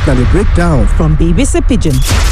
Now the breakdown from BBC Pidgin.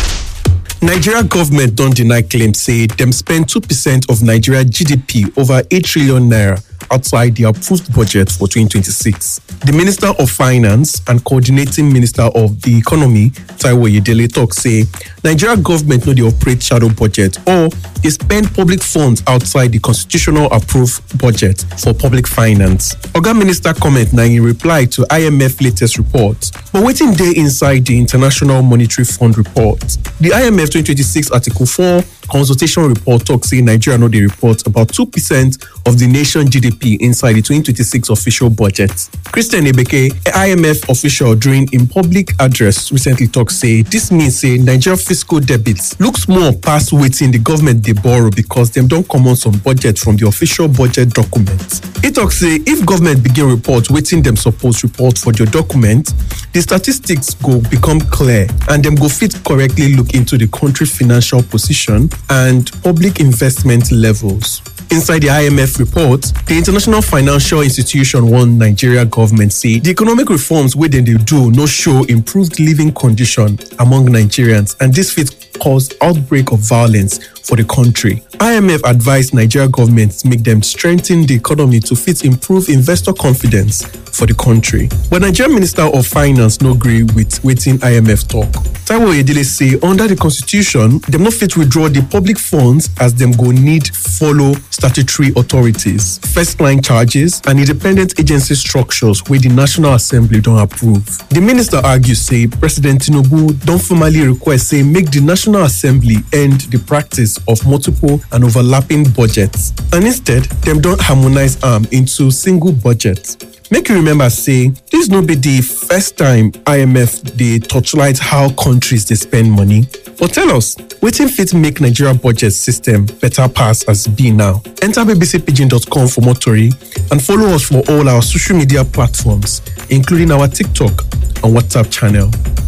nigeria government don deny claim say dem spend 2 percent of nigeria gdp over 8 trillion naira outside di approved budget for 2026 di minister of finance and coordinating minister of di economy taiwo oyedele tok say nigeria government no dey operate shadow budget or dey spend public funds outside di constitutional approved budget for public finance oga minister comment na in reply to imf latest report but wetin dey inside di international monetary fund report di imf 2026 article 4 consultation report tok say nigeria no dey report about 2 percent of di nation gdp inside di 2026 official budget christian ebeke imf official during im public address recently tok say dis mean say nigeria fiscal debit look small pass wetin di government dey borrow becos dem don comot some budget from di official budget document e tok say if government begin report wetin dem suppose report for di document di statistics go become clear and dem go fit correctly look into di country financial position and public investment levels. Inside the IMF report, the International Financial Institution warn Nigeria government say the economic reforms wey dem dey do no show improved living condition among Nigerians and this fit cause outbreak of violence for the country. IMF advised Nigeria government make dem strengthen the economy to fit improve investor confidence for the country. But Nigerian Minister of Finance no gree with wetin IMF talk. Taiwo Oyedele say under the constitution, dem no fit withdraw the public funds as dem go need follow statutory authorities, first line charges and independent agency structures wey the National Assembly don approve. The minister argue say President Tinubu don formally request say make the National Assembly end the practice of multiple and overlapping budgets and instead dem don harmonise am into single budget. make you remember say dis no be di first time imf dey torchlight how countries dey spend money but tell us wetin fit make nigeria budget system better pass as e be now enter bbcpidgin.com for more tori and follow us for all our social media platforms including our tiktok and whatsapp channel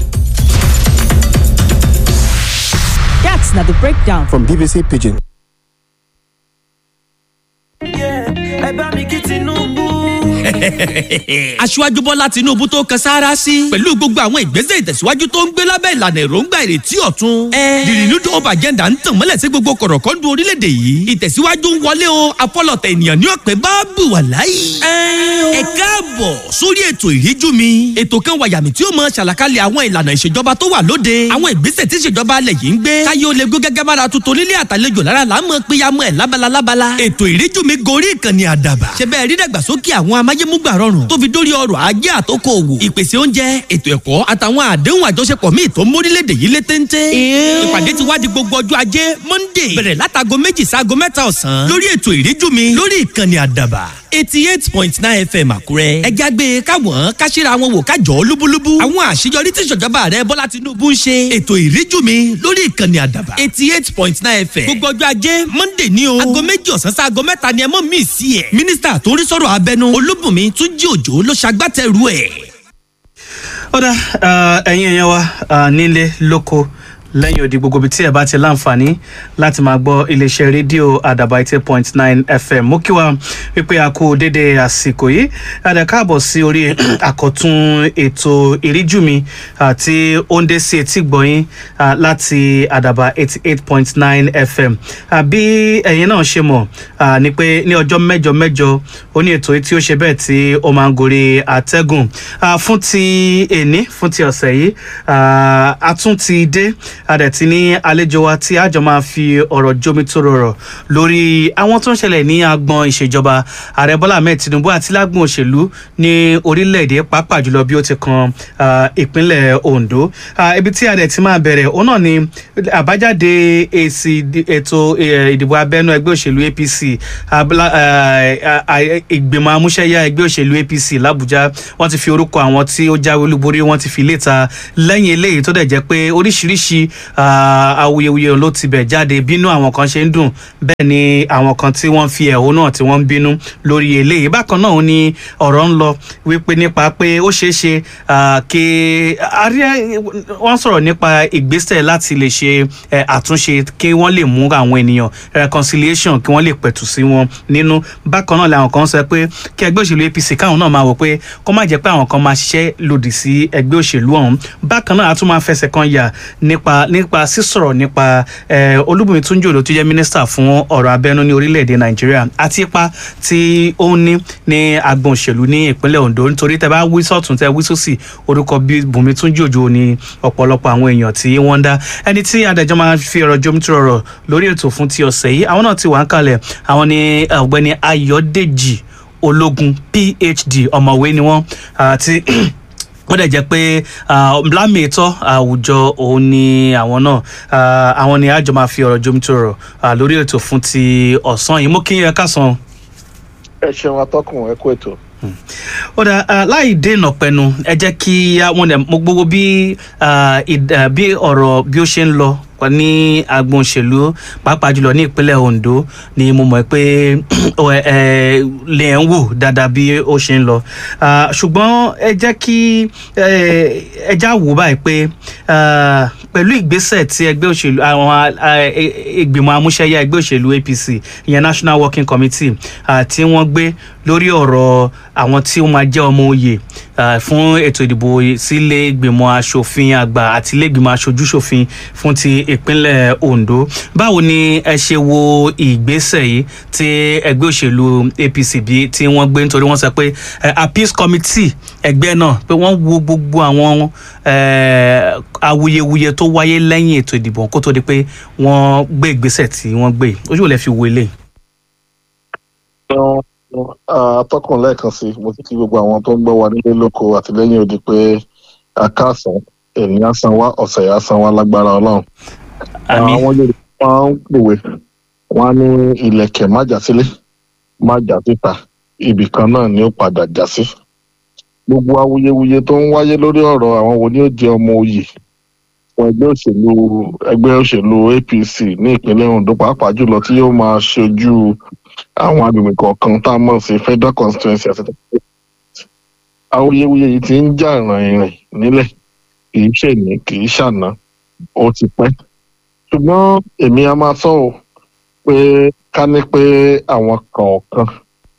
That's not the breakdown from BBC Pidgin. ẹ bá mi kí tinubu. aṣíwájú bọ́lá tinúbú tó kan sáárá sí pẹ̀lú gbogbo àwọn ìgbésẹ̀ ìtẹ̀síwájú tó ń gbé lábẹ́ ìlànà èròǹgbà ìrètí ọ̀tun. the renewed hope agenda ń tàn mọ́lẹ̀ sí gbogbo kọ̀rọ̀kọ́ndù orílẹ̀-èdè yìí ìtẹ̀síwájú ń wọlé o afọlọ̀tẹ̀ ènìyàn ní ọ̀pẹ bá bù wà láyé. ẹ káàbọ̀ sórí ètò ìríjú mi ètò kan wàyàmì tí ó mọ ṣàlàkalẹ̀ àwọn ìlànà ìṣèjọba tó wà lóde àwọn ìgbésẹ̀ tí ìṣèjọba alẹ̀ yìí ń gbé káyé ó lè gbé gẹ́gẹ́ bára tuntun nílé àtàlejò lára là ń mọ péyàmọ́ ẹ̀ lábala lábala ètò ìríjú mi gorí ìkànnì àdàbà ṣe bẹ́ẹ̀ rí dàgbàsókè àwọn amáyémúgbà rọrùn tó fi dórí ọrọ̀ ajé àtòkò òwò ìpèsè oúnjẹ ètò ẹ̀kọ́ àtàwọn àdéhùn àjọṣepọ̀ míì tó ń mórílẹ̀‐èdè yìí lé téńté. ìpàdé ti wá di gbogbo ọjọ́ ajé monday bẹ̀rẹ̀ látago méjì sáago mẹ́ta ọ̀sán lórí ètò ìríjú mi lórí ìkànnì àdàbà eighty eight point nine fm àkúrẹ́. ẹ jágbe káwọn káṣíra wọn wò kájọ lúbúlúbú. àwọn àṣeyọrí tí ìṣèjọba rẹ bọ́lá tinubu ń ṣe. ètò ìríjú mi lórí ìkànnì àdàbà eighty eight point nine fm. gbogbo ọjọ́ ajé monday ní o. aago méjì ọ̀sán sí aago mẹ́ta ni ẹ mọ̀ mí sí ẹ̀. mínísítà tó ń rí sọ̀rọ̀ abẹnú olúbùnmi túnjí òjò ló ṣagbátẹrù ẹ̀. ọ̀dà ẹ̀yin èèyàn wa ah, nílé lóko lẹ́yìn odi gbogbo ibi tí ẹ bá ti láǹfààní láti máa gbọ́ iléeṣẹ́ rédíò àdàbà eighty point nine fm mú kí wa wípé a kú dédé àsìkò yìí àdà káàbọ̀ sí orí àkọ́tún ètò ìríjú mi àti òǹdé sí etí gbọ̀yìn ah, láti àdàbà eighty eight point nine fm Ah, bí ẹ̀yin náà ṣe mọ̀ ah, ni pé ní ọjọ́ mẹ́jọ mẹ́jọ ó ní ètò yìí tí ó ṣe bẹ́ẹ̀ tí ó máa ń gorí àtẹ́gùn Ah, fún ti èní fún ti ọ̀sẹ̀ yìí ah, a tún ti dé adẹ̀tí ní àlejò wa tí àjọ máa fi ọ̀rọ̀ jómi tó rọrọ̀ lórí àwọn tó ń ṣẹlẹ̀ ní agbọn ìṣèjọba ààrẹ bọ́lá ahmed tinubu àti lágbọn òṣèlú ní orílẹ̀-èdè pàápàá jùlọ bí ó ti kan ah, ìpínlẹ̀ ondo Ah, ibi tí adẹ̀ ti máa bẹ̀rẹ̀ òun náà ni àbájáde èsì ìdí- ètò eh, ìdìbò abẹ́nú ẹgbẹ́ òṣèlú apc abla- ah, ah, ìgbìmọ̀ amúṣẹ́yá ẹgbẹ́ òṣèlú apc làbújá wọ́n ti fi orúkọ àwọn tí ó jáwé olúborí wọ́n ti fi léta lẹ́yìn eléyìí tó dẹ̀ jẹ́ pé oríṣiríṣi ah, awuyewuye ló ti bẹ̀ jáde bínú àwọn kan ṣe ń dùn bẹ́ẹ̀ ni àwọn kan tí wọ́n fi ẹ̀hónú náà tí wọ́n ń bínú lórí eléyìí bákan náà ó ní ọ̀rọ̀ ń lọ wípé nípa pé ó ṣeé ṣe ah, kí àárẹ̀ wọ́n sọ̀rọ̀ nípa ìgbésẹ̀ láti lè ṣe eh, àtúnṣe kí wọ́n lè mú àwọn ènìyàn reconciliation kí wọ́n lè pẹ̀tù sí wọn nínú bákan náà làwọn kan sọ pé kí ẹgbẹ́ òṣèlú apc káwọn náà máa wò pé kó má jẹ́ pé àwọn kan máa ṣiṣẹ́ lòdì sí ẹgbẹ́ òṣèlú ọ̀hún bákan náà a tún máa fẹsẹ̀ kan yà nípa nípa sísọ̀rọ̀ nípa eh, olúbùnmi túnjí òdò tó jẹ́ mínísítà fún ọ̀rọ̀ abẹ́nú ní orílẹ̀-èdè nàìjíríà àti ipa tí ó ń ní ní agbọn òṣèlú ní ìpínlẹ̀ ondo nítorí tẹ bá wí sọ̀tún tẹ wí sósì orúkọ bí bùnmi túnjí òjò ní ọ̀pọ̀lọpọ̀ àwọn èèyàn tí wọ́n ń dá ẹni tí adájọ́ máa fi ọ̀rọ̀ jomitoro ọ̀rọ̀ lórí ètò fún ti ọ̀sẹ̀ yìí àwọn náà ti wà ń kalẹ̀ àwọn ni ọ̀gbẹ́ni ayọ̀dèjì ológun phd ọ̀mọ̀wé ni wọ́n àti wọ́n dẹ̀ jẹ́ pé lámì ìtọ́ àwùjọ òun ni àwọn náà Ah, àwọn ni àjọ máa fi ọ̀rọ̀ jomitoro ọ̀rọ̀ lórí ètò fún ti ọ̀sán yìí mú kí ẹ kásán ẹ ṣeun atọ́kùn ẹ kú ètò. ó dà ah, láì dènà pẹnu ẹ jẹ́ kí àwọn ẹ̀ mo gbogbo bí ah, ìd- ah, bí ọ̀rọ̀ bí ó ṣe ń lọ pa ní agbọn òṣèlú pàápàá jùlọ ní ìpínlẹ̀ ondo ni mo mọ̀ pé ó, ẹ ẹ, lè ń wò dáadáa bí ó ṣe ń lọ Ah, ṣùgbọ́n ẹ jẹ́ kí ẹ ẹ já wò báyìí pé ah, pẹ̀lú ìgbésẹ̀ tí ẹgbẹ́ òṣèlú àwọn ah, ẹ- ẹ- ìgbìmọ̀ amúṣẹ́yá ẹgbẹ́ òṣèlú apc ìyẹn national working committee ah, tí wọ́n gbé lórí ọ̀rọ̀ àwọn tí ó máa jẹ́ ọmọ oyè ah, fún ètò ìdìbò sílé ìgbìmọ̀ asòfin àgbà àti ilé ìgbìmọ̀ aṣojúṣòfin fún ti ìpínlẹ̀ ondo báwo ni ẹ ṣe wo ìgbésẹ̀ yìí tí ẹgbẹ́ òṣèlú apc bí tí wọ́n gbé nítorí wọ́n sọ pé eh, appeals committee ẹgbẹ́ náà pé wọ́n wo gbogbo àwọn eh, awuyewuye tó wáyé lẹ́yìn ètò ìdìbò kó tó di pé wọ́n gbé ìgbésẹ̀ tí wọ́n gbé ojú ò lè fi wo eléyìí. atọ́kùn lẹ́ẹ̀kan sí mo ti kí gbogbo àwọn tó ń gbọ́ wa nílé lóko àtìlẹ́yìn òdì pé akáàsán ènìyàn san wá ọ̀sẹ̀ yà san wá lágbára ọlọ́run. àmì àwọn yorùbá máa ń pòwe wọn á ní ilẹ̀kẹ̀ má jà sílé má jà síta ibì kan náà ni ó padà já sí. gbogbo awuyewuye tó ń wáyé lórí ọ̀rọ̀ àwọn wo ni ó jẹ́ ọmọ oyè fún ẹgbẹ́ òṣèlú ẹgbẹ́ òṣèlú apc ní ìpínlẹ̀ ondo pàápàá jùlọ tí yóò máa ṣojú àwọn agbègbè kọ̀ọ̀kan tá a mọ̀ sí federal constituency àti awuyewuye yìí ti ń jà rìnrìn nílẹ̀ kì í ṣèní kì í ṣàná ó ti pẹ́ ṣùgbọ́n èmi a máa sọ ọ́ pé ká ní pé àwọn kọ̀ọ̀kan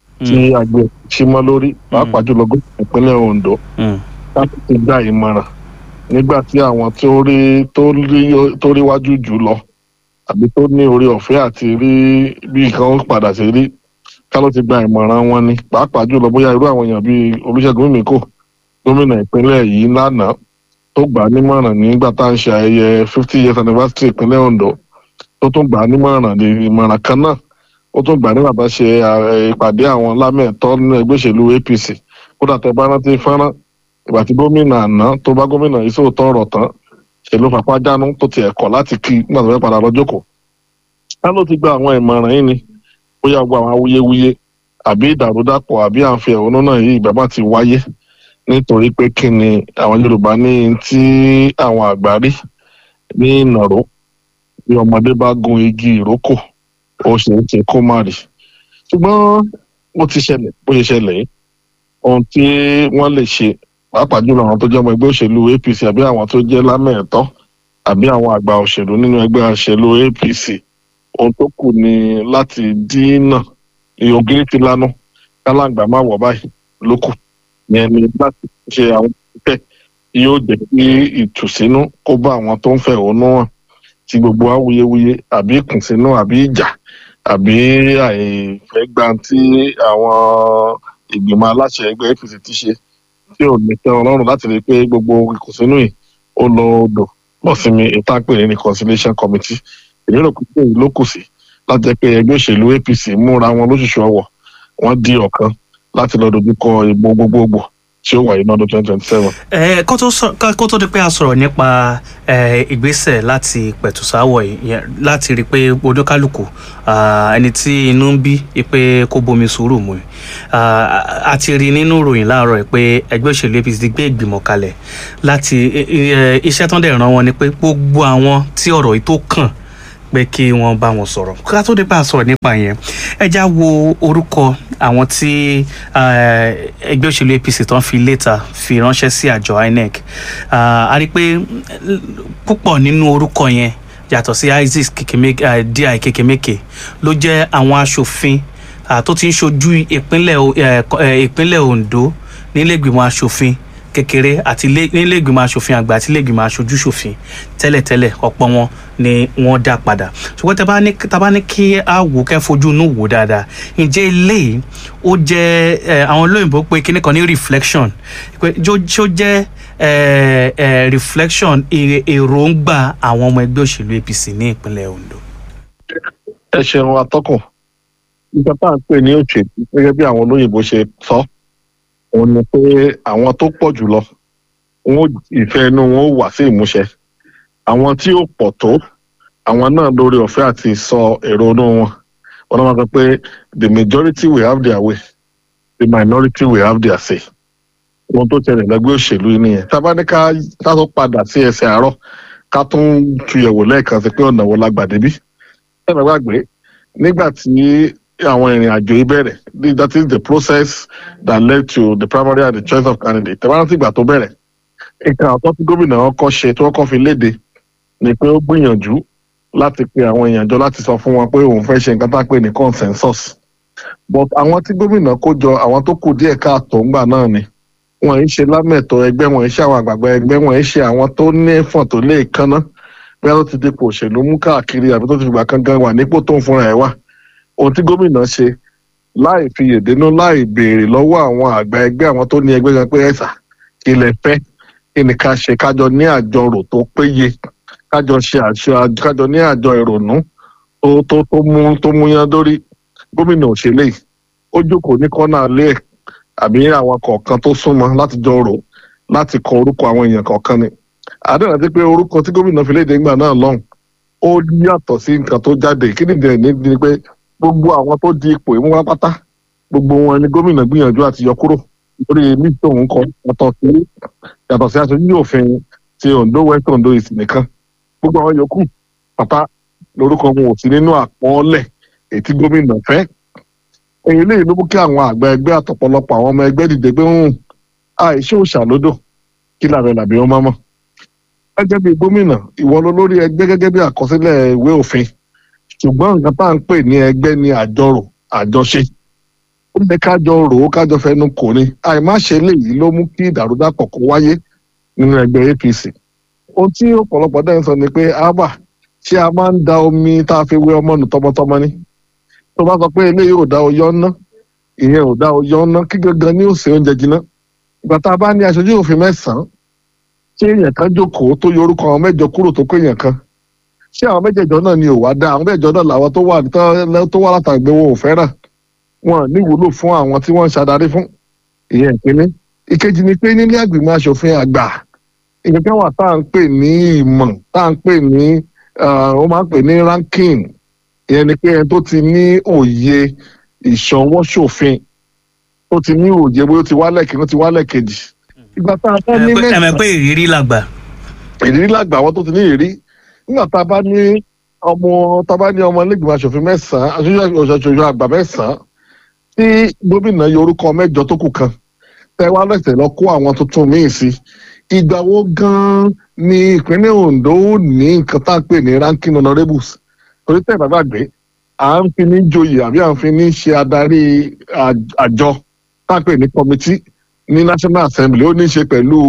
tí àgbẹ̀ símọ́ lórí pàápàá jùlọ gómìnà ìpínlẹ̀ ondo láti ti gba ìmọ̀ràn nígbà tí àwọn tó rí tó rí tó rí wájú jù lọ àbí tó ní orí ọ̀fẹ́ àti rí bí nǹkan ó padà sí rí ká ló ti gba ìmọ̀ràn wọn ni pàápàá jùlọ bóyá irú àwọn èèyàn bíi olùṣègùn mímíkò gómìnà ìpínlẹ̀ yìí lánàá tó gbà á nímọ̀ràn nígbà tá à ń ṣe ayẹyẹ fifty years anniversary ìpínlẹ̀ ondo tó tún gbà á nímọ̀ràn ní ìmọ̀ràn kan náà ó tún gbà á nígbà tá a ṣe eh, ìpàdé àwọn lámẹ̀tọ́ nínú ẹgbẹ́ òṣèlú apc kódà tẹ bá rántí fọ́nrán ìgbà tí gómìnà àná tó bá gómìnà yìí sóòótọ́ ọ̀rọ̀ tán ṣe ló fapá jánu tó tiẹ̀ kọ̀ láti kí nígbà tó fẹ́ padà lọ jókòó. ká ló ti gba àwọn ìmọ̀ràn yìí ni bóyá gbogbo àwọn awuyewuye àbí ìdàrúdàpọ̀ àbí à ń fi ẹ̀hónú náà yí ìgbà bá ti wáyé nítorí pé kí ni àwọn yorùbá ní tí àwọn àgbà rí ní ìnàró bí ọmọdé bá gun igi ìrókò ó ṣe é ṣe kó má rí ṣùgbọ́n ó ti ṣẹlẹ̀ bó ṣe ṣẹlẹ̀ yìí ohun tí wọ́n lè ṣe pàápàá jùlọ àwọn tó jẹ́ ọmọ ẹgbẹ́ òṣèlú apc àbí àwọn tó jẹ́ lámẹ̀ẹ̀tọ́ àbí àwọn àgbà òṣèlú nínú ẹgbẹ́ òṣèlú apc ohun tó kù ni láti dínà ògiri ti lanu kálàǹgbà má wọ̀ báyìí ló kù yẹn ni láti ṣe àwọn ìpẹ́ yóò jẹ́ kí ìtùsínú kó bá àwọn tó ń fẹ̀hónú hàn tí gbogbo awuyewuye àbí ìkùnsínú àbí ìjà àbí àìfẹ́ gba tí àwọn ìgbìmọ̀ aláṣẹ ẹgbẹ́ apc ti ṣe tí ò ní tẹ́ ọlọ́run láti rí i pé gbogbo ìkùnsínú yìí ó lọ odò pọ̀ sí mi ìtàpè ní reconciliation committee èmi rò pé èyí ló kù sí láti jẹ́ pé ẹgbẹ́ òṣèlú apc múra wọn lóṣooṣù ọwọ̀ wọ́n di ọ̀kan láti lọ dojúkọ ìbò gbogbogbò tí ó wáyé lọ́dún twenty twenty seven. ẹ kó tó sọ ká- kó tó di pé a sọ̀rọ̀ nípa ẹ, ìgbésẹ̀ láti pẹ̀tùsáwọ̀ yẹn láti rí i pé oníkálukú ah, ẹni tí inú ń bí i pé kó bomi sùúrù mu Ah, a ti rí nínú ìròyìn láàárọ̀ yìí pé ẹgbẹ́ òṣèlú apc ti gbé ìgbìmọ̀ kalẹ̀ láti ẹ, ẹ, iṣẹ́ tán dẹ̀ ràn wọ́n ni pé gbogbo àwọn tí ọ̀rọ̀ yìí tó kàn pé kí wọ́n bá wọn sọ̀rọ̀ ká tó dé bá a sọ̀rọ̀ nípa yẹn ẹ já wo orúkọ àwọn tí eh, ẹgbẹ́ òṣèlú apc tán fi létà fi ránṣẹ́ sí àjọ inec Ah, a rí i pé mm, púpọ̀ nínú orúkọ yẹn yàtọ̀ sí isis Kekemeke- eh, di kekemeke ló jẹ́ àwọn aṣòfin ah, tó ti ń ṣojú ìpínlẹ̀ O- eh, ko- eh, ìpínlẹ̀ ondo nílẹ̀gbìmọ̀ aṣòfin kékeré àti ilé- nílẹ̀gbìmọ̀ aṣòfin àgbà àti ilẹ̀gbìmọ̀ aṣojú ṣòfin tẹ́lẹ̀tẹ́lẹ̀ ọ̀pọ̀ wọn ni wọ́n dá padà ṣùgbọ́n tá a bá ní tá a bá ní kí a wò kẹ́ fojú inú wò dáadáa ǹjẹ́ eléyìí ó jẹ́ ẹ, àwọn olóyìnbó pé kíní kan ní reflection pé jó jó jẹ́ ẹ, ẹ, reflection èrè- èròǹgbà àwọn ọmọ ẹgbẹ́ òṣèlú apc ní ìpínlẹ̀ ondo. ẹ ṣeun atọ́kùn nígbà tá à ń pè ní òṣèlú gẹ́gẹ́ bí àwọn olóyìnbó ṣe sọ òun ni pé àwọn tó pọ̀ jùlọ wọn ò- ìfẹ́ inú wọn ó wà sí ìmúṣẹ àwọn tí ó pọ̀ tó àwọn náà lórí ọ̀fẹ́ àti sọ èrò inú wọn wọn náà máa sọ pé the majority will have their way the minority will have their say ohun tó tẹ̀lé lẹ́gbẹ́ òṣèlú yìí nìyẹn tá a bá ní ká ká tó padà sí ẹsẹ̀ àárọ̀ ká tún tuyẹ̀wò lẹ́ẹ̀kan sí pé ọ̀nà wo la gbà débí ẹ bá gbàgbé nígbà tí àwọn ìrìn àjò yìí bẹ̀rẹ̀ the- that is the process that led to the primary and the choice of candidate tẹ̀wọ́n rántí ìgbà tó bẹ̀rẹ̀ nǹkan àtọ́ tí gómìnà ọkọ̀ ṣe tí wọ́n kọ́ fi léde ni pé ó gbìyànjú láti pe àwọn èèyàn jọ láti sọ fún wọn pé òun fẹ́ ṣe nǹkan tá a pè ní consensus but àwọn tí gómìnà kó jọ àwọn tó kù díẹ̀ káàtó ńgbà náà ni wọn ń ṣe lámẹ̀tọ́ ẹgbẹ́ wọn ń ṣe àwọn àgbààgbà ẹgbẹ́ wọn ń ṣe àwọn tó ní ẹ̀fọ̀n tó lè kánná bí wọ́n ti dipò òṣèlú mú káàkiri àbí tó ti fìgbà kan gan wà nípò tó ń fúnra ẹ̀ wà ohun tí gómìnà ṣe láì fi yèdénú láì béèrè lọ́wọ́ àwọn àgbà ẹgbẹ́ àwọn tó ní ẹgbẹ́ gan pé ẹ̀sà kí lẹ fẹ́ kí ni ká ṣe kájọ ní àjọrò tó péye kájọ ṣe àṣọ kájọ ní àjọ ìrònú tó tó tó mú tó múyán dórí gómìnà òṣèlè yìí ó jókòó ní kọ́nà alẹ́ ẹ̀ àbí àwọn kọ̀ọ̀kan tó súnmọ́ láti jọ rò láti kọ orúkọ àwọn èèyàn kọ̀ọ̀kan ni àdéhùn àti pé orúkọ tí gómìnà fi léde ńgbà náà lọ́hùn ó yàtọ̀ sí nǹkan tó jáde kí nìdí ní ni pé gbogbo àwọn tó di ipò ìmú wá pátá gbogbo wọn ni gómìnà gbìyànjú àti yọ kúrò lórí mísí òun kọ yàtọ̀ sí yàtọ̀ sí aṣojú òfin ti ondo west ondo east nìkan gbogbo àwọn yòókù pátá lórúkọ wọn ò sí nínú àpọ́nlẹ̀ èyí tí gómìnà fẹ́ èyí lè ló mú kí àwọn àgbà ẹgbẹ́ àtọ̀pọ̀lọpọ̀ àwọn ọmọ ẹgbẹ́ dìde pé ń àìṣe òṣàlódò kí làbẹ̀ làbí wọn máa mọ̀ gẹ́gẹ́ bí gómìnà ìwọ ló lórí ẹgbẹ́ gẹ́gẹ́ bí àkọsílẹ̀ ìwé òfin ṣùgbọ́n nǹkan tá à ń pè ní ẹgbẹ́ ní àjọrò àjọṣe ó lè kájọ rò ó kájọ fẹnu kò ní àìmáṣe léyìí ló mú kí ìdàrúdàpọ̀ kó wáyé nínú ẹgbẹ́ apc ohun tí ọ̀pọ̀lọpọ̀ dẹ́n sọ ni pé ábà ṣé a máa ń da omi tá a fi wé ọmọ nù tọmọtọmọ ni tó bá sọ pé eléyìí ò dá oyọ́ ná ìyẹn ò dá oyọ́ ná kí gangan ní òsè oúnjẹ jiná ìgbà tá a bá ní aṣojú òfin mẹ́sàn-án ṣé èèyàn kan jókòó tó yọ orúkọ àwọn mẹ́jọ kúrò tó kó èèyàn kan ṣé àwọn mẹ́jẹ̀jọ náà ni ò wá dá àwọn mẹ́jọ náà làwọn tó wà tó wà látàgbé wọn ò fẹ́ràn wọn níwúlò fún àwọn tí wọ́n ń ṣàdarí fún ìyẹn ìpínlẹ ìkejì ni pé nílé àgbìmọ̀ aṣòfin àgbà ìyẹn kan wà tá à ń pè ní ìmọ̀ tá à ń pè ní ó máa ń pè ní ranking ìyẹn ni pé ẹni tó ti ní òye ìṣọwọ́ ṣòfin tó ti ní òye bóyá ó ti wálẹ̀ kí ó ti wálẹ̀ kejì ìgbà tá a bá ní ẹ mẹ́sàn-án mọ̀ pé ìrírí làgbà. ìrírí làgbà àwọn tó ti ní ìrírí nígbà tá a bá ní ọmọ tá a bá ní ọmọ ilégbèmọ̀ aṣòfin mẹ́sàn-án aṣojú aṣojú àgbà mẹ́sàn-án tí gómìnà yọ orúkọ mẹ́jọ tó kù kan tẹ wá lẹsẹ lọ kó àwọn tuntun míín sí ìgbà wo gan ni ìpínlẹ̀ Ondo ó ní nǹkan tá à ń pè ní ranking honourables torí tẹ bàbá gbé à ń fi ní joyè àbí à ń fi ní ṣe adarí àj- àjọ tá à ń pè ní committee ní National Assembly ó ní í ṣe pẹ̀lú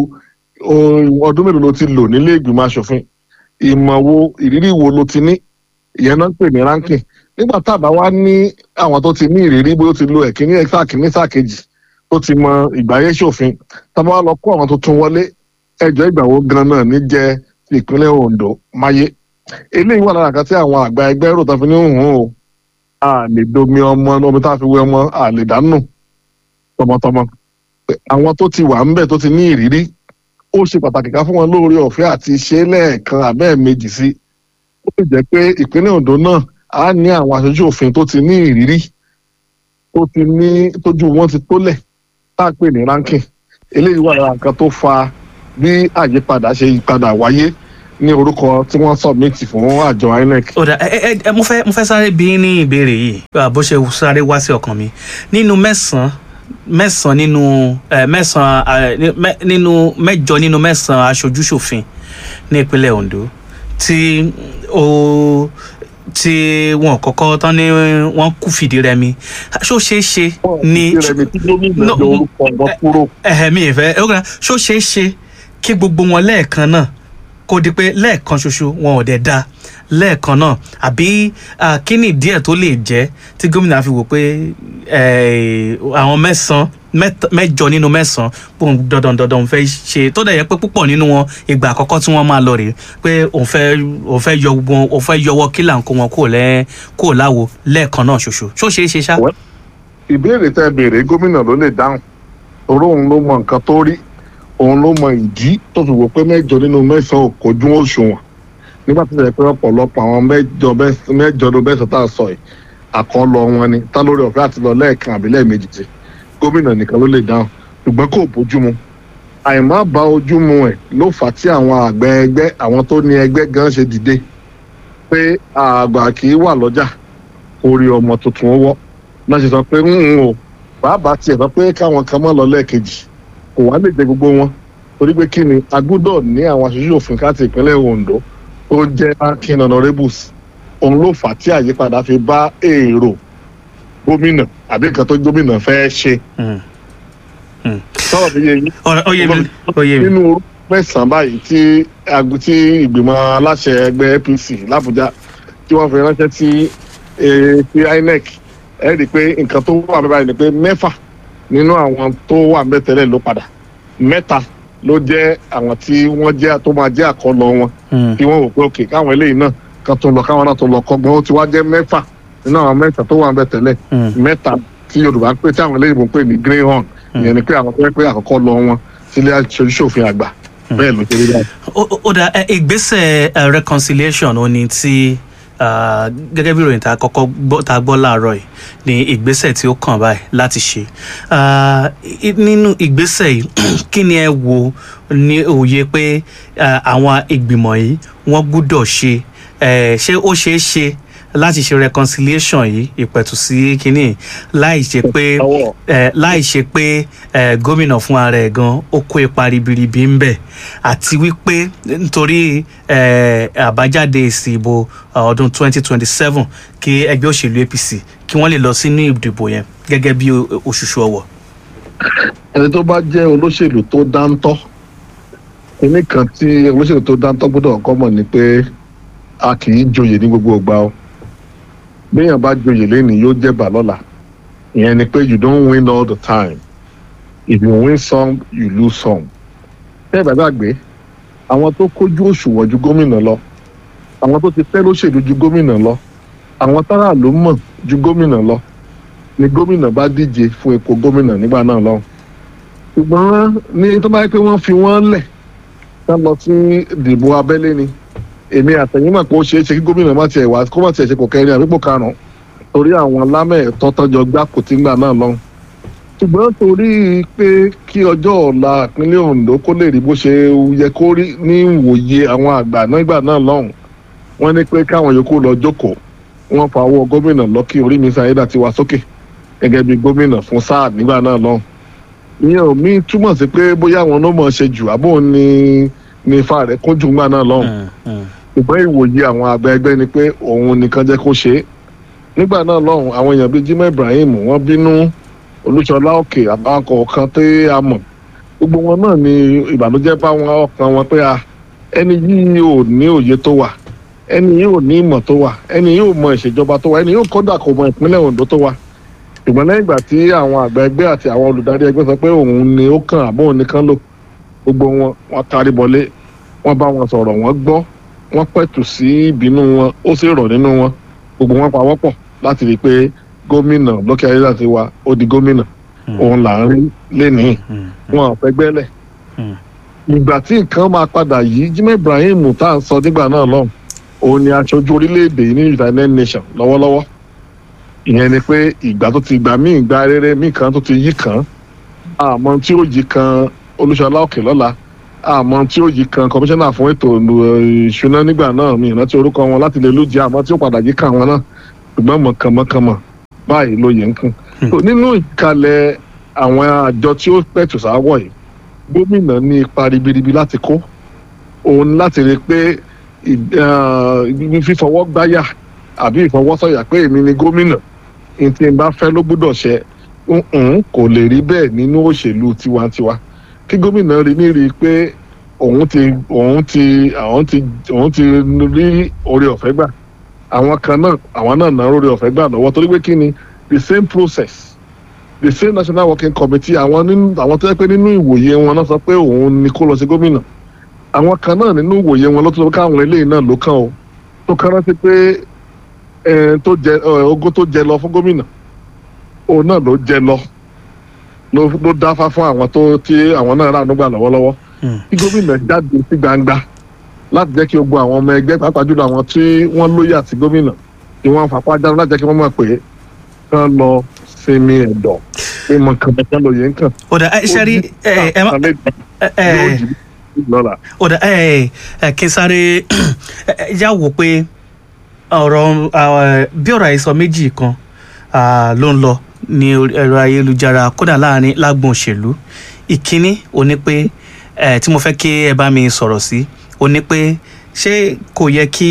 o- ọdún mélòó ló ti lò nílé ìgbìmọ̀ asòfin ìmọ̀ wo ìrírí wo ló ti ní ìyẹn náà ń pè ní ranking nígbà tá a bá wá ní àwọn tó ti ní ìrírí bó ti lo ẹ̀kíní sáà kìíní sáà kejì tó ti mọ ìgbáyé ṣòfin tá a bá wá lọ kó àwọn tuntun wọlé ẹjọ́ ìgbà wo gan náà ní jẹ́ ti ìpínlẹ̀ Ondo máyé eléyìí wà lára kan tí àwọn àgbà ẹgbẹ́ rò tó fi ní hùn o a lè domi ọmọ omi tá a fi wé ọmọ a lè dánù tọmọtọmọ pé àwọn tó ti wà ń bẹ̀ tó ti ní ìrírí ó ṣe pàtàkì ká fún wọn lóore ọ̀fẹ́ àti ṣe lẹ́ẹ̀kan àbẹ́ẹ̀mejì sí ó lè jẹ́ pé ìpínlẹ̀ Ondo náà á ní àwọn aṣojú òfin tó ti ní ìrírí tó ti ní tójú wọn ti tólẹ̀ tá a pè ní ranking eléyìí wà lára nǹkan tó fa bí àyípadà ṣe yípadà wáyé ní orúkọ tí wọ́n submit fún àjọ INEC. ó dà ẹ ẹ ẹ mo fẹ́ mo fẹ́ sáré bí ní ìbéèrè yìí ah, bó ṣe sáré wá sí ọkàn mi nínú mẹ́sàn-án mẹ́sàn-án nínú ẹ mẹ́sàn-án ah, ní- mẹ́- nínú mẹ́jọ nínú mẹ́sàn-án aṣojúṣòfin ní ìpínlẹ̀ Ondo tí ó tí wọn kọ́kọ́ tán ní wọ́n kú fìdí rẹmi ṣó ṣeé ṣe ní ìrẹ̀mí tí gómìnà No, yọ orúkọ wọn kúrò. ẹ̀hẹ̀mí ìfẹ́ ọ̀gá ṣó ṣeé ṣe kí gbogbo wọn lẹ́ẹ̀kan náà kó di pé lẹ́ẹ̀kan ṣoṣo wọn ò dẹ̀ da lẹ́ẹ̀kan náà àbí ah, kí ni díẹ̀ tó lè jẹ́ tí gómìnà fi wò pé eh, àwọn mẹ́sàn-án mẹ́ta- mẹ́jọ nínú mẹ́sàn-án pòun dandan dandan òun fẹ́ ṣe tó dẹ̀ yẹ pé púpọ̀ nínú wọn ìgbà àkọ́kọ́ tí wọ́n máa lọ rèé pé òun fẹ́ òun fẹ́ yọ gbogbo wọn òun fẹ́ yọwọ́ kílà ń kó wọn kúrò lẹ́ kúrò láwo lẹ́ẹ̀kan náà ṣoṣo ṣó ṣeé ṣe ṣá. Well, ìbéèrè tẹ béèrè gómìnà ló lè dáhùn torí òun ló mọ nǹkan tó rí òun ló mọ ìdí tó fi wò pé mẹ́jọ nínú mẹ́sàn-án ò kojú òṣùwọ̀n nígbà tó yẹ pé ọ̀pọ̀lọpọ̀ àwọn mẹ́jọ bẹ́s- mẹ́jọ ló bẹ́sẹ̀ tá a sọ yìí àkọlọ wọn ni tá lórí ọ̀fẹ́ àti lọ lẹ́ẹ̀kan àbí lẹ́ẹ̀mejì tí gómìnà nìkan ló lè dáhùn ṣùgbọ́n kò bójúmu àìmọ́ bá ojúmu ẹ̀ ló fà á tí àwọn àgbẹ̀ ẹgbẹ́ àwọn tó ní ẹgbẹ́ gan ṣe dìde pé àgbà kì í wà lọ́jà orí ọmọ tuntun ó wọ́ náà ṣe sọ pé ń o bàbá tiẹ̀ sọ pé káwọn kan mọ́ lọ lẹ́ẹ̀kejì kò wá lè jẹ gbogbo wọn torí pé kí ni a gbúdọ̀ ní àwọn aṣojú òfin káàtì ìpínlẹ̀ Ondo tó jẹ́ akin honourables òun ló fà á tí àyípadà fi bá èrò gómìnà àbí nǹkan tó gómìnà fẹ́ ṣe Mm. Mm. sọ̀rọ̀ mi yé yín ọ̀rọ̀ ó yé mi ó yé mi. nínú orúkọ mẹ́sàn-án báyìí tí ag- tí ìgbìmọ̀ aláṣẹ ẹgbẹ́ APC l'Àbújá tí wọ́n fi ránṣẹ́ sí eh, sí INEC ẹ rí i pé nǹkan tó wà bẹ́ẹ̀ báyìí ni pé mẹ́fà nínú àwọn tó wà ń bẹ̀ tẹ́lẹ̀ ló padà mẹ́ta ló jẹ́ àwọn tí wọ́n jẹ́ tó máa jẹ́ àkọlọ wọn Mm. tí wọ́n wò pé òkè káwọn eléyìí náà kan tó lọ káwọn náà tó lọ kọ́gbọ́n ó ti wá jẹ́ mẹ́fà nínú àwọn mẹ́ta tó wà ń bẹ̀ tẹ́lẹ̀ Mm. mẹ́ta tí Yorùbá ń pè tí àwọn eléyìí ń pè ní greyhound ìyẹn ni pé àwọn tó yẹ pé àkọ́kọ́ lọ wọn sílé aṣojúṣòfin àgbà bẹ́ẹ̀ ló ṣe rí báyìí. ó ó dà ẹ, ìgbésẹ̀ ẹ, reconciliation ó ní tí ah, gẹ́gẹ́ bí ìròyìn tá a kọ́kọ́ gbọ́ tá a gbọ́ láàárọ̀ yìí ní ìgbésẹ̀ tí ó kàn báyìí láti ṣe Ah, i- nínú ìgbésẹ̀ yìí kí ni ẹ wo ní òye pé ah, àwọn ìgbìmọ̀ yìí wọ́n gbúdọ̀ ṣe Eh, ṣé ó ṣeé ṣe láti ṣe reconciliation yìí ìpẹ̀tù sí kínní láì ṣe pé Ọwọ́. eh, láì ṣe pé eh, gómìnà fún ara ẹ̀ gan ó kó ipa ribiribi ń bẹ̀ àti wípé nítorí eh, àbájáde èsì ìbò ah, ọdún 2027 kí ẹgbẹ́ òṣèlú APC kí wọ́n lè lọ sínú ìdìbò yẹn gẹ́gẹ́ bí o- òṣùṣù ọwọ̀. ẹni tó bá jẹ́ olóṣèlú tó dáńtọ́ kíní kan tí olóṣèlú tó dáńtọ́ gbọ́dọ̀ kọ́ mọ̀ ni pé a kì í joyè ní gbogbo ìgbà o béèyàn bá joyè lẹ́nìí yóò jẹ̀bà lọ́la ìyẹn ni pé you don't win all the time if you win some you lose some bẹ́ẹ̀ bá gbàgbé àwọn tó kójú òṣùwọ̀n ju gómìnà lọ àwọn tó ti pẹ́ lóṣèlú ju gómìnà lọ àwọn tára ló mọ̀ ju gómìnà lọ ni gómìnà bá díje fún ipò gómìnà nígbà náà lọ́hùn ṣùgbọ́n ní tó bá yẹ pé wọ́n fi wọ́n lẹ̀ ká lọ sí ìdìbò abẹ́lé ni èmi àtẹ̀yìn mọ̀ pé ó ṣeé ṣe kí gómìnà má tiẹ̀ wá kó má tiẹ̀ ṣe kò kẹrin àbípò karùn-ún torí àwọn lámẹ̀ẹ̀tọ́ tọ́jọ́ gbá kò tí ń gbà náà lọ́hùn ṣùgbọ́n torí pé kí ọjọ́ ọ̀la ìpínlẹ̀ Ondo kó lè rí bó ṣe yẹ kó rí ní ìwòye àwọn àgbà nígbà náà lọ́hùn wọ́n ní pé káwọn yòókù lọ jókòó wọ́n fa owó gómìnà lọ́kì orí mi sáyédà ti wá sókè gẹ́gẹ́ bí gómìnà fún sáà nígbà náà lọ́hùn ìyẹn ò mí túmọ̀ sí pé bóyá àwọn ló mọ̀ ṣe jù àbò ní ní ifá rẹ̀ kún jù ńgbà náà lọ́hùn ṣùgbọ́n ìwòye àwọn àgbà ẹgbẹ́ ni pé òun nìkan jẹ́ kó ṣe é nígbà náà lọ́hùn àwọn èèyàn bíi Jimoh Ibrahim wọ́n bínú Olúṣọlá Òkè àbáwọn kọ̀ọ̀kan tí a mọ̀ gbogbo wọn náà ni ìbànújẹ́ bá wọn ọkàn wọn pé a ẹni yìí ò ní òye tó wà ẹni yìí ò ní ìmọ̀ tó wà ẹni yìí ò mọ ìṣèjọba tó wà ẹni yìí ò kọ́dà kò mọ ìpínlẹ̀ Ondo tó wà ṣùgbọ́n lẹ́yìn ìgbà tí àwọn àgbà ẹgbẹ́ àti àwọn olùdarí ẹgbẹ́ sọ pé òun ni ó kàn àbọ̀ òun nìkan lò gbogbo wọn wọn kárí bọlé wọn bá wọn sọ̀rọ̀ wọn gbọ́ wọn pẹ̀tù sí ìbínú wọn ó sì rọ̀ nínú wọn gbogbo wọn pawọ́pọ̀ láti rí i pé gómìnà lókè ayélujára ti wa ó di gómìnà òun là ń rí lénìí wọn ò fẹ́ gbẹ́lẹ̀ Mm. ìgbà tí nǹkan máa padà yìí Jimoh Ibrahim tá à ń sọ nígbà náà lọ́hùn òun ni aṣojú orílẹ̀-èdè yìí ní United Nations lọ́wọ́lọ́wọ́ ìyẹn ni pé ìgbà tó ti gbà míì gba rere míì kan tó ti yí kan àmọ́ tí ó yí kan Olúṣọlá Òkè lọ́la àmọ́ tí ó yí kan kọmíṣánná fún ètò ìlú- ìṣúná nígbà náà mi ìrántí orúkọ wọn láti lè lójú àmọ́ tí ó padà yí kan wọn náà ṣùgbọ́n mọ̀kànmọ́kànmọ́ báyìí ló yẹ ń kún. So, nínú ìkàlẹ̀ àwọn àjọ tí ó pẹ̀tù sáwọ̀ yìí gómìnà ní ipa ribiribi láti kó òun láti rí i pé ì- ah, fífọwọ́ gbáyà àbí ìfọwọ́sọ̀yà pé èmi ni gómìnà ní tí n bá fẹ́ ló gbúdọ̀ ṣe ǹǹ kò lè rí bẹ́ẹ̀ nínú òṣèlú tiwantiwa kí gómìnà rí ní rí i pé òun ti òun ti àwọn ti òun ti rí oore ọ̀fẹ́ gbà àwọn kan náà àwọn náà náà oore ọ̀fẹ́ gbà lọ́wọ́ torí pé kí ni the same process the same national working committee àwọn nínú àwọn tó yẹ pé nínú ìwòye wọn náà sọ pé òun ni kó lọ sí gómìnà àwọn kan náà nínú ìwòye wọn ló tó sọ pé káwọn eléyìí náà ló kàn ó tó kàn rántí pé ẹ, tó jẹ ẹ, ogún tó jẹ lọ fún gómìnà òun náà ló jẹ lọ ló ló dáfá fún àwọn tó tí àwọn náà rà nígbà lọ́wọ́lọ́wọ́ Mm. kí gómìnà jáde sí gbangba láti jẹ́ kí gbogbo àwọn ọmọ ẹgbẹ́ pàápàá jùlọ àwọn tí wọ́n lóye àti gómìnà tí wọ́n fapá jáde láti jẹ́ kí wọ́n mọ̀ pé kán lọ sinmi ẹ̀dọ̀ pé mọ̀ kàn kán lóye ń kàn. ó dà ẹ ṣe rí ẹ ẹ má ẹ ẹ yóò jì lọ́la. ó dà ẹ ẹ kí n sáré ẹ, ẹ, yá wò pé ọ̀rọ̀ ah, bí ọ̀rọ̀ àhesọ méjì kan ah, ló ń lọ ní orí ẹ̀rọ ayélujára kódà láàrin lágbọ̀n òṣèlú ìkíní ò ní pé ẹ tí mo fẹ́ kí ẹ bá mi sọ̀rọ̀ sí ò ní pé ṣé kò yẹ kí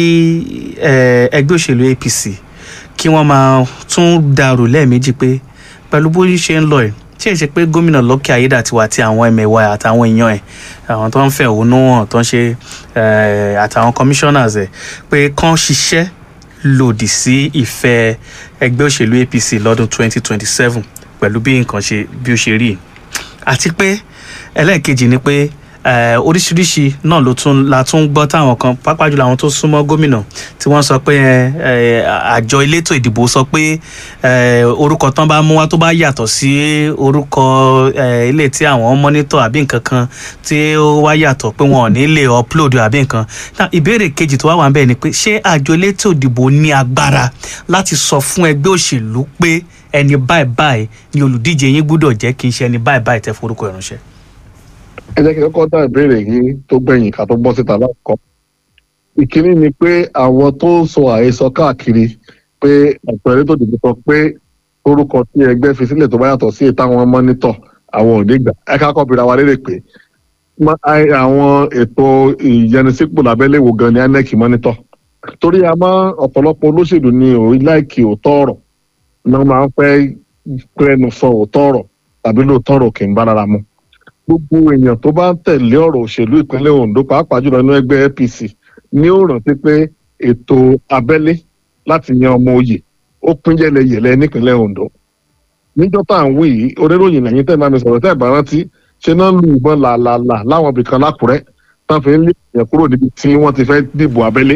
ẹ, ẹgbẹ́ òṣèlú APC kí wọ́n máa tún dàrú lẹ́ẹ̀mejì pé pẹ̀lú bó ṣe ń lọ ẹ̀ tí ẹ ṣe pé gómìnà lọ́kẹ́ ayédàtiwa àti àwọn ẹ̀mẹ̀wà àtàwọn èèyàn ẹ̀ àwọn tó ń fẹ̀ òun hàn tó ń ṣe eh, àtàwọn commissioners ẹ̀ pé kán ṣiṣẹ́ lòdì sí ìfẹ́ ẹgbẹ́ òṣèlú APC lọ́dún 2027 pẹ̀lú bí nǹkan ṣe bí ó ṣe rí àti pé ẹlẹ́ẹ̀kejì ni pé eh, oríṣiríṣi náà ló tún la tún gbọ́ táwọn kan pàápàá jùlọ àwọn tó súnmọ́ gómìnà tí wọ́n sọ pé eh, eh, àjọ elétò ìdìbò sọ pé eh, orúkọ tán bá mú wá tó bá yàtọ̀ sí orúkọ eh, ilé tí àwọn mọ́nítọ̀ àbí nǹkan kan tí ó wá yàtọ̀ pé wọn ò ní lè upload àbí nǹkan náà ìbéèrè kejì tó wá wà ń bẹ̀ ni pé ṣé àjọ elétò ìdìbò ní agbára láti sọ fún ẹgbẹ́ òṣèlú pé ẹni báyìí báyìí ni olùdíje yín gbúdọ̀ jẹ́ kí n ṣe ẹni báyìí báyìí tẹ́ forúkọ ìránṣẹ́. ẹ jẹ́ kí n kọ́kọ́ dá ìbéèrè yìí tó gbẹ̀yìn ká tó bọ́ síta lákọ̀ọ́. ìkíní ni pé àwọn tó ń sọ àhesọ káàkiri pé àpẹẹrẹ tó dìbò sọ pé orúkọ tí ẹgbẹ́ fi sílẹ̀ tó bá yàtọ̀ sí ètò àwọn mọ́nítọ̀ àwọn ò ní gbà ẹ ká kọ́ bìrà wa lérè pé má- ai- àwọn ètò ìyẹnisípò lábẹ́lẹ̀ wo gan ni INEC mọ́nítọ̀ torí a máa ọ̀pọ̀lọpọ̀ olóṣèlú ní orí láìkì òótọ́ ọ̀rọ̀ náà máa ń fẹ́ pẹ́ẹ́nu sọ òótọ́ ọ̀rọ̀ tàbí lóòótọ́ ọ̀rọ̀ kì í bá rárá mu gbogbo èèyàn tó bá ń tẹ̀lé ọ̀rọ̀ òṣèlú ìpínlẹ̀ Ondo pàápàá jùlọ nínú ẹgbẹ́ APC ní ó rántí pé ètò abẹ́lé láti yan ọmọ oyè ó pín yẹlẹyẹlẹ nípínlẹ̀ Ondo níjọ́ tá à ń wí yìí oníròyìn lẹ́yìn tẹ́ ẹ̀ bá mi sọ̀rọ̀ tẹ́ ẹ̀ bá rántí ṣe náà lu ìbọn làlàlà láwọn ibìkan lákùrẹ́ tán fi ń lé èèyàn kúrò níbi tí wọ́n ti fẹ́ dìbò abẹ́lé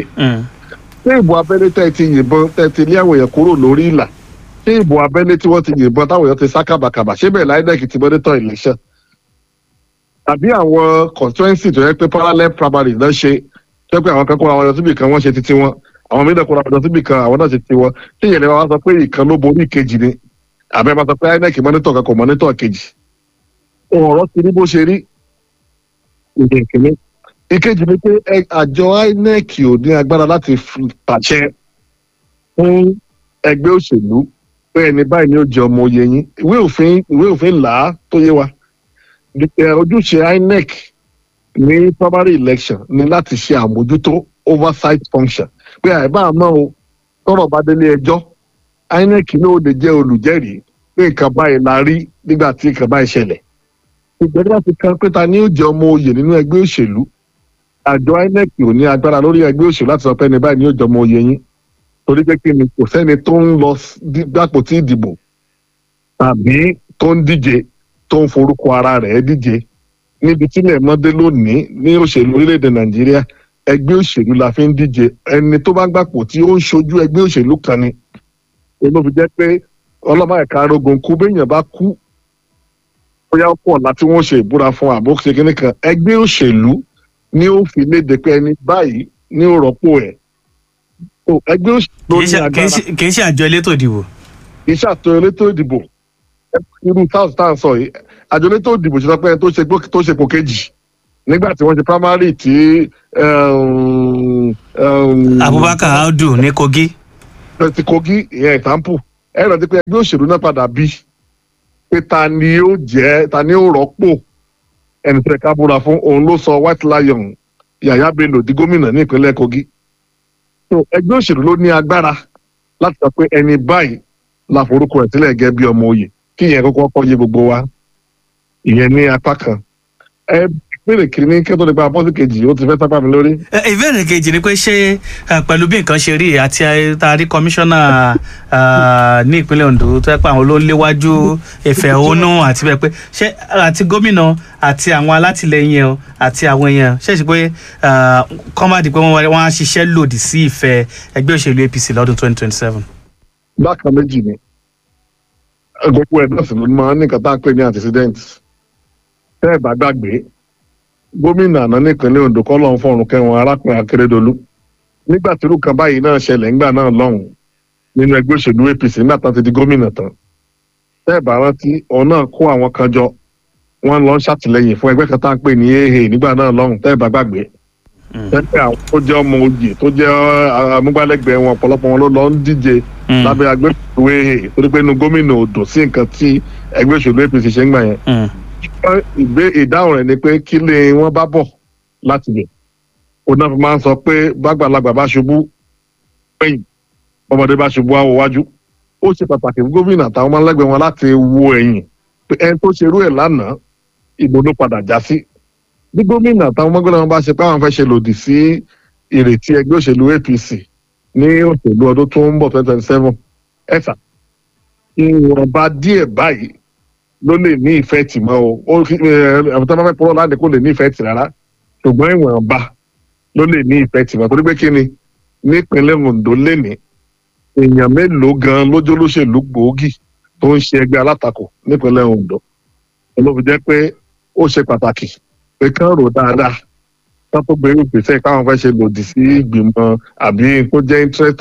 ṣé ìbò abẹ́lé tẹ́ ẹ ti yìnbọn tẹ́ ẹ ti lé àwọn èèyàn kúrò lórí ìlà ṣé ìbò abẹ́lé tí wọ́n ti yìnbọn táwọn èèyàn ti sá kàbàkàbà ṣé bẹ́ẹ̀ láìdẹ́kì ti mọ́nítọ̀ election tàbí àwọn constituency tó yẹ pé parallel primary náà ṣe tó yẹ pé àwọn kan kóra wọn lọ síbì kan wọ́n ṣe titi wọn àwọn mìíràn kóra wọn lọ síbì kan àwọn náà ṣe titi wọn tí ìyẹn lè wá sọ pé ìkan ló borí ìkejì ni àbẹ́ máa sọ pé INEC mọ́nítọ̀ kan kò mọ́nítọ̀ kejì ọ̀rọ̀ ti rí bó ṣe rí ìyẹn kìíní ìkejì ni pé ẹ- àjọ INEC ò ní agbára láti fi pàṣẹ fún ẹgbẹ́ òṣèlú pé ẹni báyìí ni ó jẹ ọmọ oyè yín ìwé òfin ìwé òfin là á tó yé wa Ẹ, ojúṣe INEC ní primary election ni láti ṣe àmójútó oversight function pé àìbá àmọ́ o tọ́rọ̀ bá délé ẹjọ́ INEC ní ó lè jẹ́ olùjẹ́rìí pé nǹkan báyìí la rí nígbà tí nǹkan báyìí ṣẹlẹ̀ ìgbẹ́jọ́ láti kan pé ta ni ó jẹ ọmọ oyè nínú ẹgbẹ́ òṣèlú àjọ INEC ò ní agbára lórí ẹgbẹ́ òṣèlú láti sọ pé ẹni báyìí ni ó jẹ ọmọ oyè yín torí pé kí ni kò sẹ́ni tó ń lọ s- dí- gbàpò tí ìdìbò tàbí tó ń díje tó ń forúkọ ara rẹ̀ díje níbi tílẹ̀ mọ́dé lónìí ní òṣèlú orílẹ̀-èdè nàìjíríà ẹgbẹ́ òṣèlú la fi ń díje ẹni tó bá gbàpò tí ó ń ṣojú ẹgbẹ́ òṣèlú kan ni olóbi jẹ́ pé ọlọ́mọ ẹ̀ka arógun kú béèyàn bá kú bóyá ó pọ̀ láti wọ́n ṣe ìbúra fún àbó ṣe kíní kan ẹgbẹ́ òṣèlú ni ó fi léde pé ẹni báyìí ní ó rọ́pò ẹ̀ so ẹgbẹ́ òṣèlú ló kì í ní ṣe- kì í agbára ṣe- kì í ṣe àjọ elétò ìdìbò. iṣẹ́ àtọ elétò ìdìbò irú south tá à ń sọ yìí àjọ elétò ìdìbò ṣe sọ pé ẹni tó ṣe gbó- tó ṣe ipò kejì nígbà tí wọ́n ṣe primary tí um, um, abubakar audu ní kogi. ti kogi ìyẹn example ẹ rántí pé ẹgbẹ́ òṣèlú náà padà bí pé ta ni ó jẹ́ ta ni ó rọ́pò ẹni tẹ́ ká búra fún òun ló sọ white lion yàyà bello di gómìnà ní ìpínlẹ̀ kogi so ẹgbẹ́ òṣèlú ló ní agbára láti sọ pé ẹni báyìí la forúkọ ẹ̀ sílẹ̀ gẹ́gẹ́ bí ọmọ òye kí ìyẹn kọ́kọ́ kọ́ yé gbogbo wa ìyẹn ní apá kan ẹ ìpínlẹ̀ kìíní kẹ́tọ́ nípa apọ́sí kejì ó ti fẹ́ sápá mi lórí. Ẹ, ìbéèrè kejì ni pé ṣé ẹ, pẹ̀lú bí nǹkan ṣe rí àti ẹ, tá a rí kọmíṣánná à, ní ìpínlẹ̀ ondo tó yẹ pé àwọn ló ń léwájú ìfẹ̀hónú àti bẹ́ẹ̀ pé ṣé àti gómìnà àti àwọn alátìlẹyìn ẹ o, àti àwọn èèyàn ṣe é ṣe pé kọ́mádì pé wọ́n wọ́n á ṣiṣẹ́ lòdì sí ìfẹ́ ẹgbẹ́ òṣèlú apc lọ́dún twenty twenty seven. bákan méjì ni gbogbo ẹ̀ náà sì ló máa ń ní nǹkan tá à ń pè ní antecedent tẹ́ ẹ̀ bá gbàgbé gómìnà àná nípínlẹ̀ ondo kọ́ lọ́n fọ̀rùn kẹwọn arákùnrin akérèdọ́lù nígbà tí irú kan báyìí náà ṣẹlẹ̀ ńgbà náà lọ́hùn nínú ẹgbẹ́ òṣèlú apc nígbà tán ti di gómìnà tán tẹ́ ẹ̀ bá rántí òun náà kó àwọn kan jọ wọ́n lọ ń ṣàtìlẹ́yìn fún ẹgbẹ́ kan tá à ń pè ní aa nígbà náà lọ́hùn tẹ́ ẹ̀ bá gbàgbé tẹ́lẹ̀ àwọn tó jẹ́ ọmọ oyè tó jẹ́ amúgbálẹ́gbẹ̀ẹ́ wọn ọ̀pọ̀lọpọ̀ wọn ló lọ ń díje lábẹ́ agbẹ́sọ̀rọ̀ aa torí pé inú gómìnà ò dùn sí nǹkan tí ẹgbẹ́ òṣèlú apc ṣe ń gbà yẹn ìgbé ìdáhùn rẹ̀ ni pé kí lè wọ́n bá bọ̀ láti bẹ̀ òun náà fi máa ń sọ pé bàgbàlagbà bá ṣubú pẹ̀yìn ọmọdé bá ṣubú àwọ̀ wájú ó ṣe pàtàkì fún gómìnà àtàwọn ọmọlẹ́gbẹ̀ẹ́ wọn láti wo ẹ̀yìn pé ẹni tó ṣerú ẹ̀ lánàá ìbò ló padà já sí bí gómìnà àtàwọn ọmọlẹ́gbẹ̀ẹ́ wọn bá ṣe pé àwọn fẹ́ ṣe lòdì sí ìrètí ẹgbẹ́ òṣèlú apc ní òṣèlú ọdún tó ń bọ̀ twenty twenty seven ẹ̀sà ìwọ̀nba díẹ̀ báyìí ló lè ní ìfẹ́ tì mọ́ o ó fi àwọn tó bá fẹ́ pọ́nrọ́ láti kó lè ní ìfẹ́ tì rárá ṣùgbọ́n ìwọ̀nba ló lè ní ìfẹ́ tì mọ́ torí pé kí ni nípínlẹ̀ ondo lénìí èèyàn mélòó gan lójó lóṣèlú gbòógì tó ń ṣe ẹgbẹ́ alátakò nípínlẹ̀ ondo ló fi jẹ́ pé ó ṣe pàtàkì pé kán rò dáadáa kán tó gbé ìgbésẹ̀ káwọn fẹ́ ṣe lòdì sí ìgbìmọ̀ àbí kó jẹ́ interest